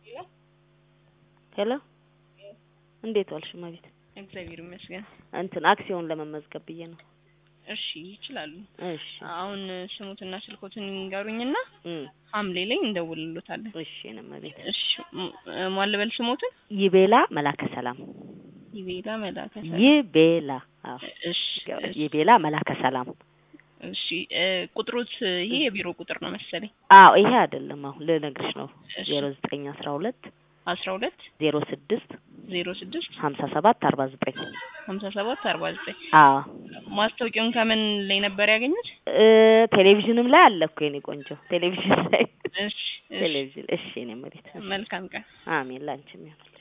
ሄሎ እንዴት ዋልሽ እመቤት? እግዚአብሔር ይመስገን። እንትን አክሲዮን ለመመዝገብ ብዬ ነው። እሺ ይችላሉ። እሺ አሁን ስሙትና ስልኮትን ይንገሩኝና እም ሐምሌ ላይ እንደውልሎታለን። እሺ የኔ እመቤት። እሺ ም- ማን ልበል ስሞትን? ይቤላ መላከ ሰላም ይቤላ መላከ ይቤላ አዎ እሺ እሺ፣ ይቤላ መላከ ሰላም እሺ እ፣ ቁጥሮት ይሄ የቢሮ ቁጥር ነው መሰለኝ። አዎ ይሄ አይደለም አሁን ልነግርሽ ነው እሺ ዜሮ ዘጠኝ አስራ ሁለት አስራ ሁለት ዜሮ ስድስት ዜሮ ስድስት ሀምሳ ሰባት አርባ ዘጠኝ ሀምሳ ሰባት አርባ ዘጠኝ አዎ ማስታወቂያውን ከምን ላይ ነበር ያገኙት? እ ቴሌቪዥንም ላይ አለ እኮ የኔ ቆንጆ ቴሌቪዥን ላይ እሺ እሺ፣ ቴሌቪዥን እሺ የኔ እመቤት መልካም ቀን። አሜን ላንቺም ይሁን